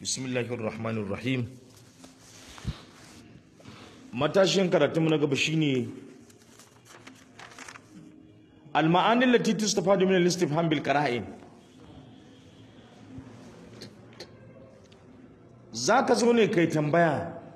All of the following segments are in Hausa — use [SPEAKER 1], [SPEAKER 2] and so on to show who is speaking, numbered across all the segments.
[SPEAKER 1] bismillahir rahmanir rahim matashin karatunmu na gaba shine al-ma'ani allati tustafadu min al-istifham bil qara'in zaka zo ne kai tambaya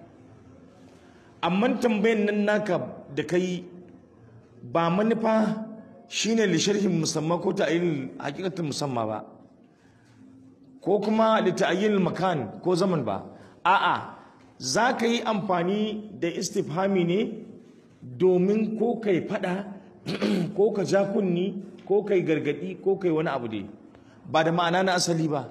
[SPEAKER 1] amma tambayan nan naka da kai ba manufa shine li sharhin musamma ko ta'yin hakikatin musamma ba ko kuma li ta'yin makan ko zaman ba a'a za ka yi amfani da istifhami ne domin ko kai fada ko ka ja kunni ko kai gargadi ko kai wani abu dai ba da ma'ana na asali ba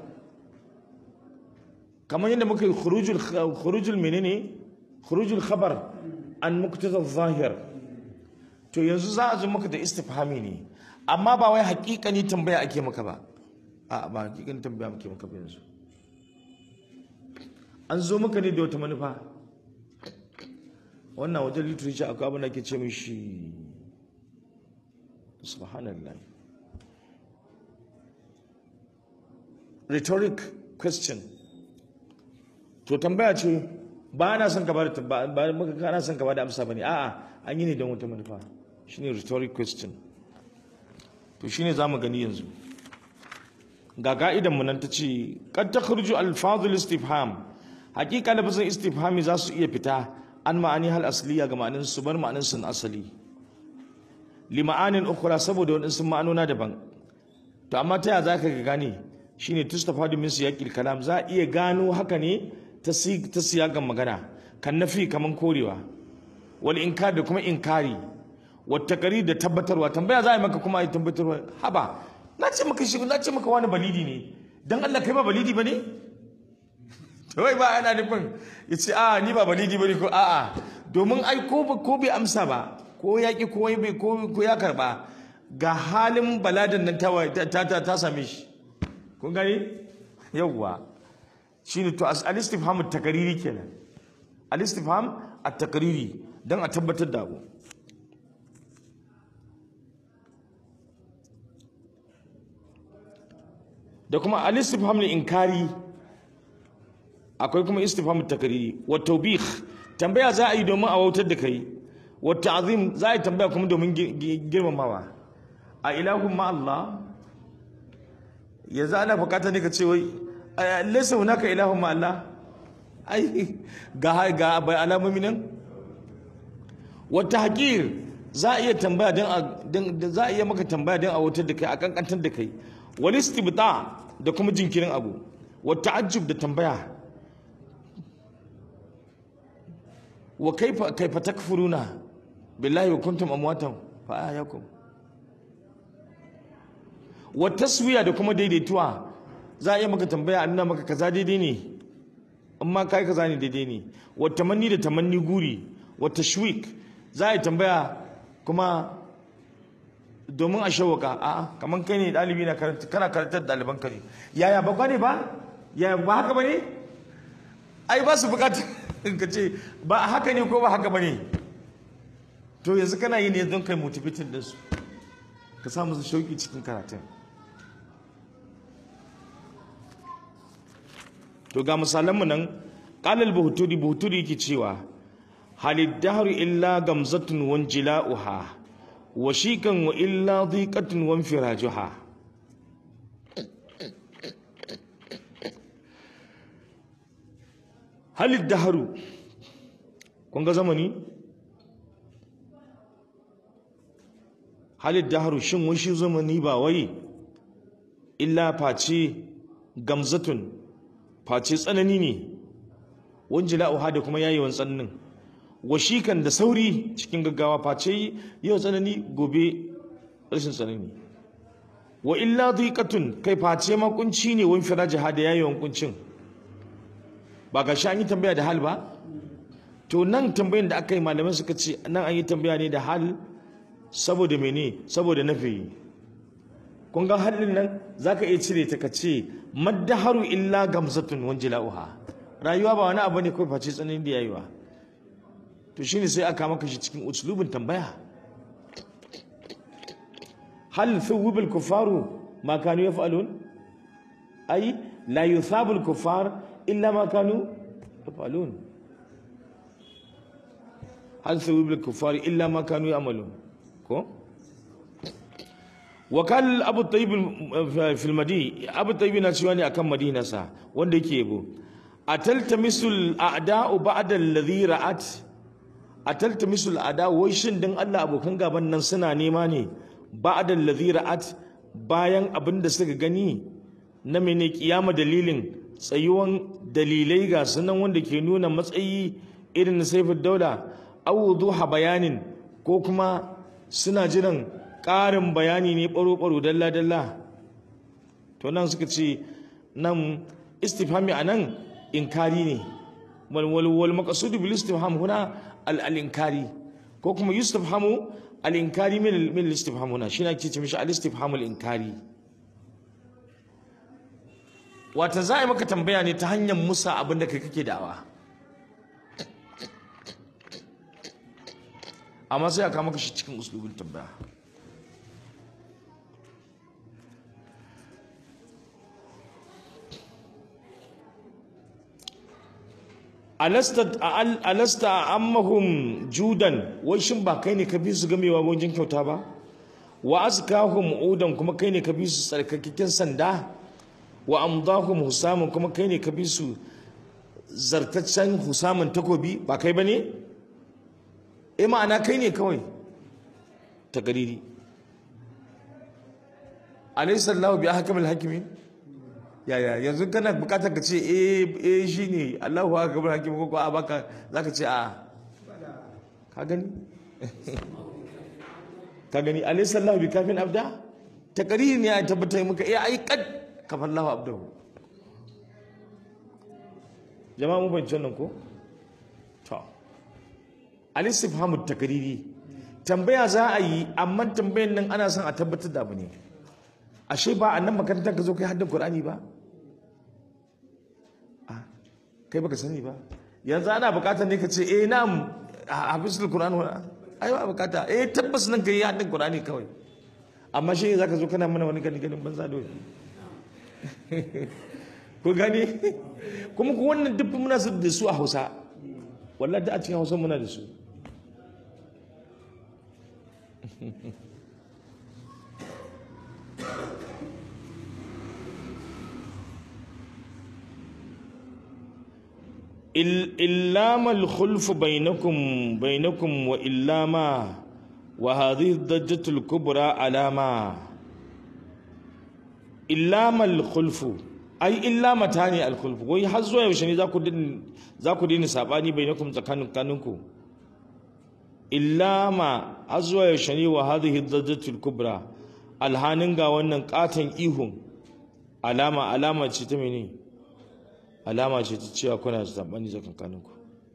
[SPEAKER 1] kamar yadda muka yi khurujul menene khurujul khabar an muqtada zahir to yanzu za a zo maka da istifhami ne amma ba wai hakikani tambaya ake maka ba a ba hakikani tambaya ake maka ba yanzu an zo maka ne da wata manufa wannan wajen literature akwai abin da ke ce mishi subhanallah rhetoric question to tambaya ce ba na son ka ba ba maka kana son ka ba da amsa bane a'a an yi ne don wata manufa shine rhetoric question to shine zamu gani yanzu ga ka'idan mu nan ta ce qad takhruju alfazul istifham hakika lafazin istifhami za su iya fita an ma'ani hal asliya ga ma'anin su bar ma'anin sun asali li ma'anin ukhra saboda wadansu ma'anona daban to amma ta ya zaka ga gane shine tustafadu min siyaqil kalam za iya gano haka ne ta ta siyagan magana kan nafi kaman korewa wal inkar da kuma inkari wa takari da tabbatarwa tambaya za a yi maka kuma a yi tabbatarwa haba na ce maka shi na ce maka wani balidi ne dan Allah kai ba balidi bane wai ba ana nufin ya ce a ni ba balidi bane ko a'a domin ai ko ko bai amsa ba ko ya ki ko bai ko ya karba ga halin baladan nan ta ta ta same shi kun gani yawwa shine to al-istifham at-takriri kenan al-istifham at-takriri dan a tabbatar da abu da kuma al-istifham inkari akwai kuma istifham at-takriri wa tawbih tambaya za a yi domin a wautar da kai wa ta'zim za a yi tambaya kuma domin girmamawa a ilahun ma Allah yanzu ana bukata ne ka ce wai laysa hunaka ilahun ma Allah ai ga ga bai alamomi nan wata haƙir za a iya tambaya don za a iya maka tambaya don a wutar da kai a kankantar da kai wani istibta da kuma jinkirin abu wata ajib da tambaya wa kaifa kaifa takfuruna billahi wa kuntum amwatan fa ayakum wa taswiya da kuma daidaituwa za a iya maka tambaya a nuna maka kaza daidai ne in ma kai kaza ne daidai ne wa tamanni da tamanni guri wa tashwik za a yi tambaya kuma domin a shawaka a kamar kai ne ɗalibi na kana karantar ɗaliban ka ne yaya ba ne ba yaya ba haka ba ne ai ba su bukata ka ce ba haka ne ko ba haka ba ne to yanzu kana yi ne don kai motivating din su ka samu su shauki cikin karatun to ga misalanmu nan qalal buhturi buhturi yake cewa halid dahru illa gamzatun wan jila'uha wa shikan wa illa dhiqatun wan firajuha halid dahru kun ga zamani halid dahru shin wani zamani ba wai illa face gamzatun face tsanani ne wanjila uha da kuma yayewan tsananin washikan da sauri cikin gaggawa face yau tsanani gobe rashin tsanani wa illa dhiqatun kai face ma kunci ne wani firajaha da yayewan kuncin ba ga shi an yi tambaya da hal ba to nan tambayin da aka yi malamai suka ce nan an yi tambaya ne da hal saboda mene saboda nafi kun ga halin nan zaka iya cire ta kace maddaharu illa gamzatun wanjila'uha rayuwa ba wani abu ne kawai face tsanin da yayi ba to shine sai aka maka shi cikin uslubin tambaya hal thuwibul kufaru ma kanu yaf'alun ai la yuthabu al-kuffar illa ma kanu yafalun hal thawib al-kuffar illa ma kanu ya'malun ko wakal abu tayyib fil madi abu tayyib na cewa ne akan madina sa wanda yake yabo ataltamisul a'da'u ba'da alladhi ra'at ataltamisul a'da wai shin dan Allah abokan gaban nan suna nema ne ba'da alladhi ra'at bayan abin da suka gani na mene kiyama dalilin tsayuwan dalilai ga sunan wanda ke nuna matsayi irin na saifin daula awuduha bayanin ko kuma suna jiran ƙarin bayani ne ɓaro-ɓaro dalla-dalla to nan suka ce nan istifhami a nan inkari ne wal maqsudu bil istifham huna al al inkari ko kuma yustifhamu al inkari min min al istifham huna shine ake ce mishi al istifham al inkari wata za a yi maka tambaya ne ta hanyar musa abin da kai kake da'awa amma sai a kama maka shi cikin uslubin tambaya alasta ammahum judan wai shin ba kai ne ka bi su gamewa wajen kyauta ba wa azkahum udan kuma kai ne ka bi su tsarkakakken sanda wa amdahum husamun kuma kai ne ka bi su zartaccen husamun takobi ba kai ba ne eh ma'ana kai ne kawai ta gariri alaysa Allahu bi ahkamil hakimin yaya yanzu kana bukatar ka ce eh eh shine Allahu akbar hakim ko ko a baka zaka ce a ka gani ka gani alaysa Allahu bi kafin abda takariri ne ya tabbatar muka eh ai kad kafar Allahu abdahu jama'a mu bayyana nan ko to al-istifhamu takariri tambaya za a yi amma tambayan nan ana son a tabbatar da abu ne ashe ba a nan makarantar ka zo kai haddin Qur'ani ba kai baka sani ba yanzu ana bukatar ne ka ce eh na'am hafizul Qur'an wa ai ba bukata eh tabbas nan kai haddin Qur'ani kawai amma shi zaka zo kana mana wani gani ganin banza dole ko gani kuma ku wannan duk muna su da su a Hausa wallahi da a cikin Hausa muna da su إلاما الخلف بينكم بينكم وإلاما وهذه الضجة الكبرى علامة إلاما الخلف أي إلاما تاني الخلف وي حزوا يوشني ذاكو دين ذاكو دين ساباني بينكم تكانوا كانوكو إلاما حزوا يوشني وهذه الضجة الكبرى alhanin ga wannan katon ihun alama alama ce ta mene alama ce ta cewa kuna zaɓani tsakankaninku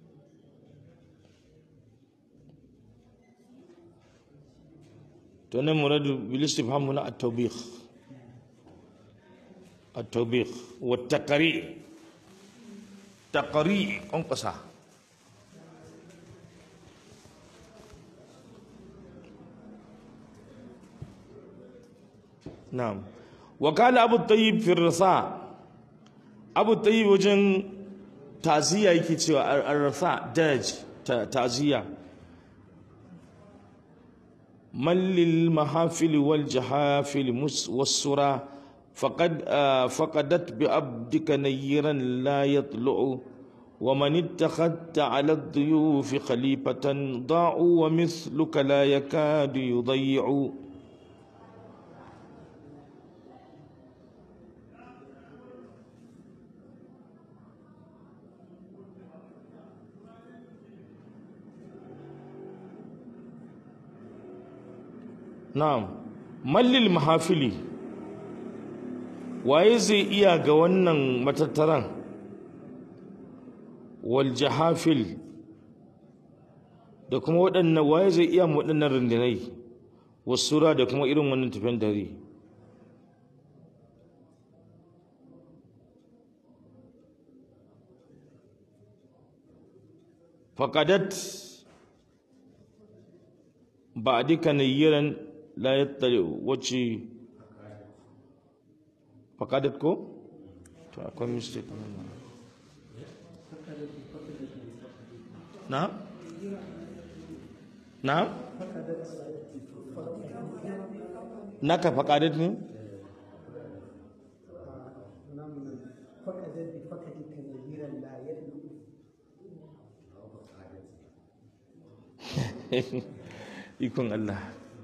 [SPEAKER 1] to nan muradu bil istifham na at-tawbih at-tawbih wa taqri taqri on qasa na'am wa qala abu tayyib fi risa abu tayyib wajen taziya yake cewa ar-risa daj taziya من للمحافل والجحافل والسرى فقد فقدت بعبدك نيرا لا يطلع ومن اتخذت على الضيوف خليفة ضاعوا ومثلك لا يكاد يضيع Na'am, mallil mahafili, waye zai iya ga wannan matattaran wal jahafil da kuma waɗannan waye zai iya waɗannan rundunai wasura da kuma irin wannan tafiyan dare. Faƙadat ba a duka nayyiran la yattali wacce fakadat ko to akwai mistake na na naka faƙadat ne
[SPEAKER 2] فقدت بفقدك نذيرا لا يدلو
[SPEAKER 1] ikon Allah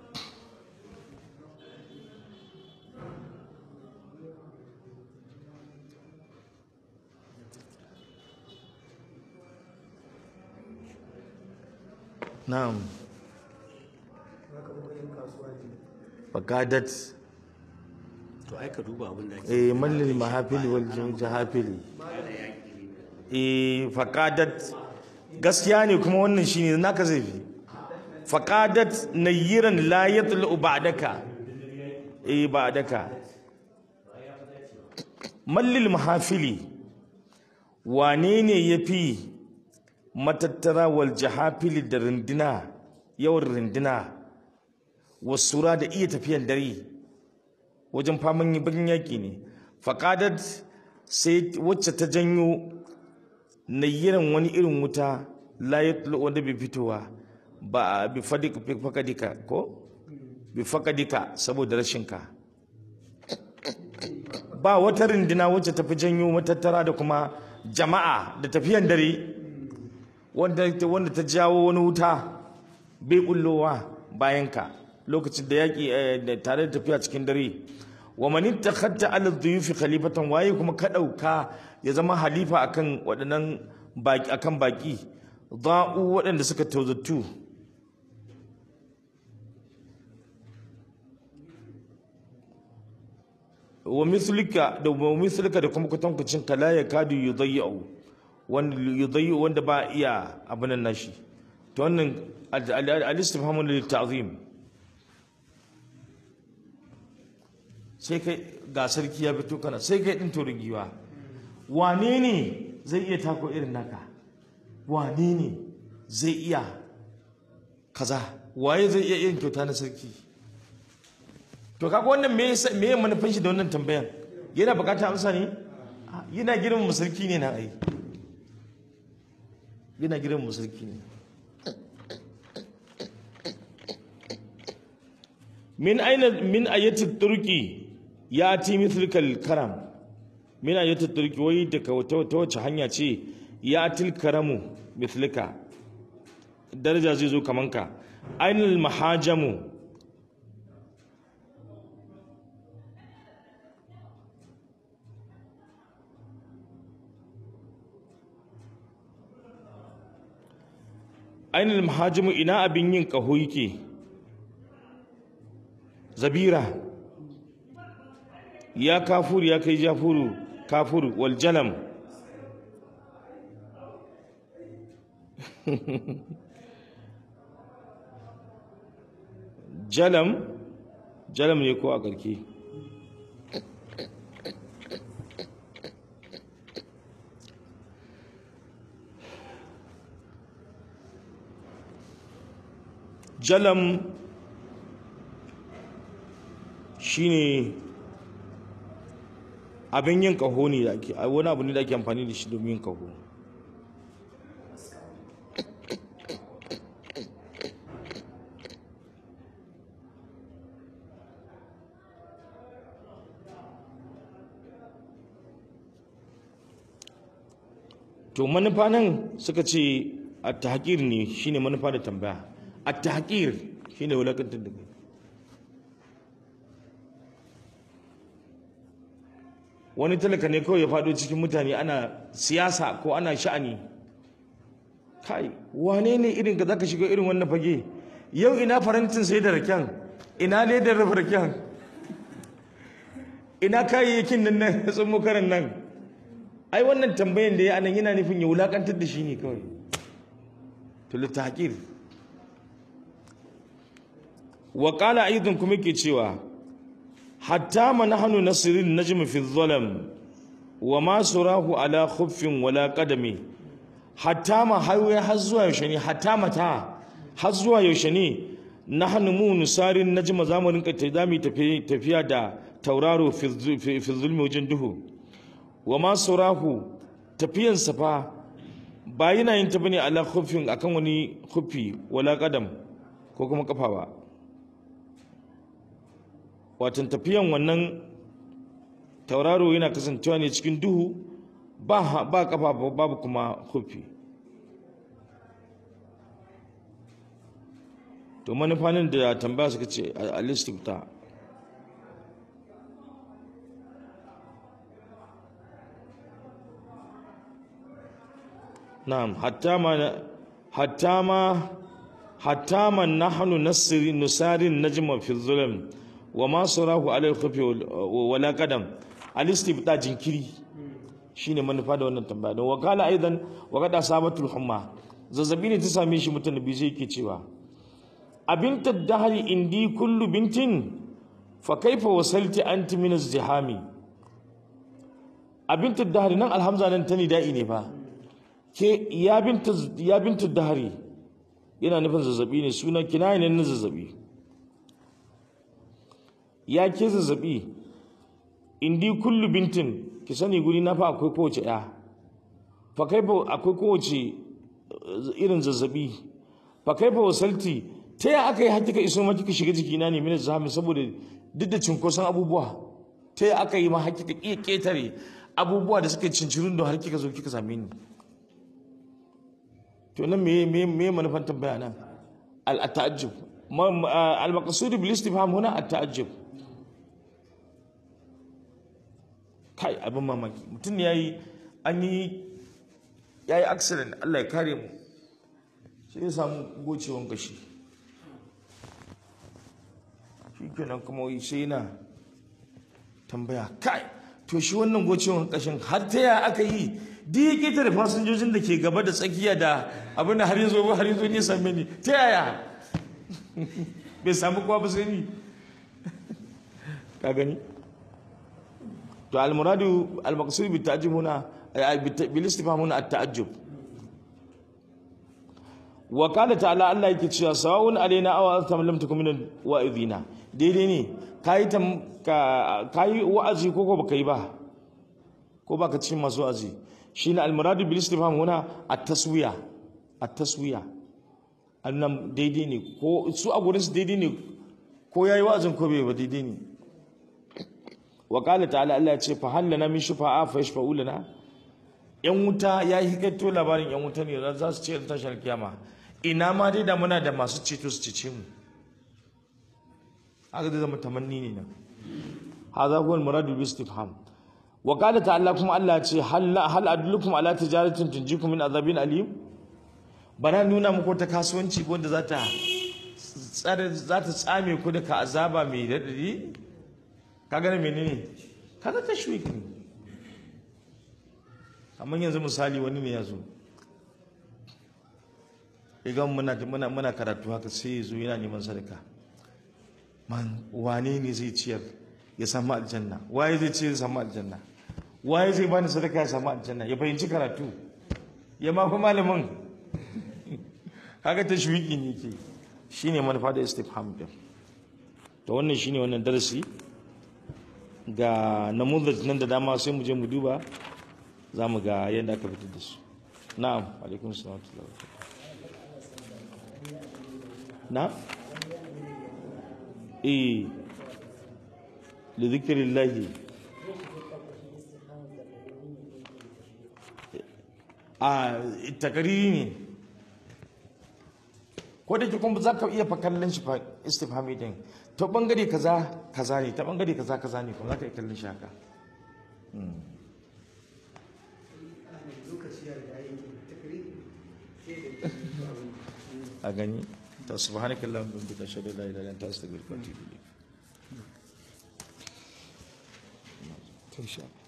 [SPEAKER 1] na'am
[SPEAKER 2] haka kuma yin kasuwa ne
[SPEAKER 1] faqadat
[SPEAKER 3] to ai ka duba abin da ake
[SPEAKER 1] eh mallil mahafil wal jahafili eh faqadat gaskiya ne kuma wannan shine naka zai fi faqadat nayyiran la yatlu ba'daka eh ba'daka mallil mahafili wane ne yafi matattara wal jahafili da rindina yawan rindina wasura da iya tafiyan dare wajen faman yi bakin yaƙi ne faƙadar sai wacce ta janyo nayyiran wani irin wuta layat wanda bai fitowa ba a bi fakadika ko bi fakadika saboda rashinka ba wata rindina wacce ta fi janyo matattara da kuma jama'a da tafiyan dare wanda wanda ta jawo wani wuta bai kullowa bayanka lokacin da yaƙi eh, da tare da tafiya cikin dare wa man ittakhadta ala dhuyufi khalifatan waye kuma ka dauka ya zama halifa akan waɗannan baki akan baki da'u waɗanda suka tawzattu wa mithlika da wa mithlika da kuma kutankucin kala ya kadu yudayyu wanda yudayyu wanda ba iya abunan nashi to wannan al-istifhamu lil ta'zim sai kai ga sarki ya fito kana sai kai din torin giwa wane ne zai iya tako irin naka wane ne zai iya kaza waye zai iya yin kyauta na sarki to kaga wannan me yasa me ya manufan shi da wannan tambayan yana bukatar amsa ne Ah, yana girmama sarki ne na ai yana girmama sarki ne min aina min ayati turki ya ti mithlikal karam min ayati turki wai daga wata ta wace hanya ce ya til karamu mithlika daraja zai zo kaman ka ainal mahajamu ainal mahajamu ina abin yin kaho yake zabira ya kafuru ya kai jafuru kafuru wal jalam jalam jalam ne ko a karke jalam shine abin yin kaho ne da ake wani abu ne da ake amfani da shi domin yin kaho to manufa nan suka ce a tahqir ne shine manufa da tambaya a tahqir shine wulakantar da kai wani talaka ne kawai ya faɗo cikin mutane ana siyasa ko ana sha'ani kai wane ne irin ka zaka shiga irin wannan fage yau ina farantin sai da raken ina ledar rufe raken ina kayayyakin nan na tsummo karan nan ai wannan tambayan da ya anan yana nufin ya wulakantar da shi ne kawai to litahqir wa qala aidan kuma ke cewa hatta ma nahnu nasirin najm fi dhalam wa ma surahu ala khuffin wala qadami hatta ma hawaye har zuwa yaushe ne hatta mata har zuwa yaushe ne nahnu mu nusarin najma zamanin ka ta zami tafiya da tauraro fi zulmi wajen duhu wa ma surahu tafiyansa fa ba yana yin ta bane ala khufin akan wani khufi wala qadam ko kuma kafa ba watan tafiyan wannan tauraro yana kasancewa ne cikin duhu ba ha- ba kafa ba- babu kuma khufi to manufanin da tambaya suka ce a listifta na'am hatta ma hatta ma hatta ma nahnu nasri nusarin najma fi zulm wa ma sarahu ala al-khafi wala qadam al-istibta jinkiri shine manufa da wannan tambaya don wakala aidan wa qad asabatul humma zazzabi ne ta same shi mutum bi zai ke cewa abinta dahari indi kullu bintin fa kaifa wasalti anti min az-zihami abinta dahari nan alhamza nan tani da'i ne fa ke ya binta ya binta dahari yana nufin zazzabi ne suna kinaya ne na zazzabi ya ke zazzabi indi kullu bintin ki sani guri na fa akwai kowace ya fa kaifa akwai kowace eh, irin zazzabi fa kaifa wasalti ta ya aka yi har kika iso ma kika shiga jikina ne mina zahami saboda duk da cinkoson abubuwa ta ya aka yi ma har kika iya ketare abubuwa da suka cincirin da har kika zo kika same ni to nan me me me manufan tambaya nan al ta'ajjub al maqsud bil istifham huna at ta'ajjub kai abin mamaki mutum ne yayi an yi yayi accident Allah ya kare mu sai ya samu gocewan kashi shikenan kuma wai sai yana tambaya kai to shi wannan gocewan kashin har ta ya aka yi duk ya keta da fasinjojin da ke gaba da tsakiya da abin da har yanzu har yanzu ne same ni ta yaya bai samu kowa ba sai ni ka gani to almuradu almaqsud bi ta'jib huna bil istifham huna at ta'ajjub wa qala ta'ala Allah yake cewa sawun alaina aw antum lam takum min wa'idina daidai ne kai tam ka kai wa'azi ko ko baka yi ba ko baka cikin masu wa'azi shine almuradu bil istifham huna at taswiya at taswiya annan daidai ne ko su a gurin su daidai ne ko yayi wa'azin ko bai ba daidai ne wa qala ta'ala Allah ya ce fa hal lana min shufa'a fa yashfa'u lana yan wuta ya yi hikaito labarin yan wuta ne za su ce tashar kiyama ina ma dai da muna da masu ceto su cece mu haka zai zama tamanni ne nan hadha huwa al-muradu bi istifham wa qala ta'ala kuma Allah ya ce hal hal adullukum ala tijaratin tunjikum min azabin alim bana nuna muku ta kasuwanci wanda za ta tsare za ta tsame ku daga azaba mai radadi kaga ne menene kaga tashwik ne amma yanzu misali wani ne ya zo idan muna muna muna karatu haka sai ya zo yana neman sadaka man wane ne zai ciyar ya samu aljanna waye zai ciyar ya samu aljanna waye zai bani sadaka ya samu aljanna ya fahimci karatu ya ma fi malamin kaga tashwiki ne ke shine manufa da istifham din to wannan shine wannan darasi ga namuzaj nan da dama sai mu je mu duba za mu ga yadda aka fitar da su na'am alaikun salam na eh li zikrillahi a takariri ne ko da ke kuma za ka iya fa kallon shi fa istifhami din ta bangare kaza kaza ne ta bangare kaza kaza ne kuma za ka iya kallon shi haka
[SPEAKER 2] lokaci ya riga yi takari
[SPEAKER 1] a gani ta subhanakallahumma wa bihamdika ashhadu an la ilaha illa anta astaghfiruka wa atubu ilayk